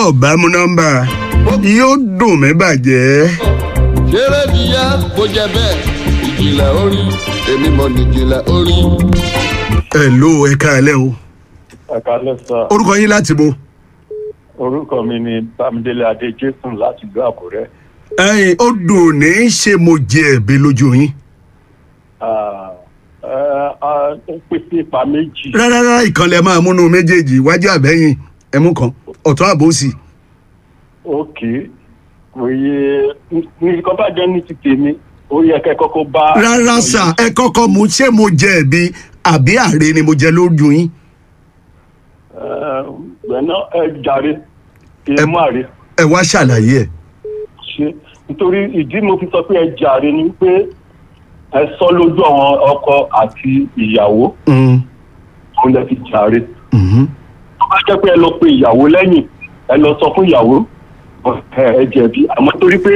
ọ̀bá mú nọ́mbà yóò dùn mí bàjẹ́. ṣeré bí yá bó jẹ bẹ́ẹ̀ ìjìnlẹ̀ orí èmi mọ̀ nìjìnlẹ̀ orí. ẹ ló ẹ káalẹ́ o ẹ̀ka lẹ́sà orúkọ yín láti bo. orúkọ mi ni bámidélé adé jason láti ìlú àkúrẹ́ ẹyin ó dùn ní í ṣe mo jẹ ẹ̀bi lójú yín. Ah, eh, ah, ó pèsè ipa méjì rárá ìkànnì máa múnú méjèèjì iwájú àbẹ́yìn ẹmú kan ọ̀tún àbòsí. òkè kò yẹ ní nǹkan bá jẹ́ ní ti tèmi ó yẹ kẹ́ kọ́kọ́ bá. rárá sà ẹ kọ́kọ́ mu ṣé mo jẹ ẹ̀bi àbí àre ni mo jẹ lójú yín. Eh, gbẹ̀nà ẹ jàre ẹ mú àre ẹ wá ṣàlàyé ẹ. ṣe nítorí ìdí mo fi sọ pé ẹ jàre ni pé ẹ sọ lójú àwọn ọkọ àti ìyàwó Mm, òun lè fi jàre. mhm. tó bá jẹ́ pé ẹ lọ pe ìyàwó lẹ́yìn ẹ lọ sọ fún ìyàwó ẹ ẹ jẹ̀bi àmọ́ torí pé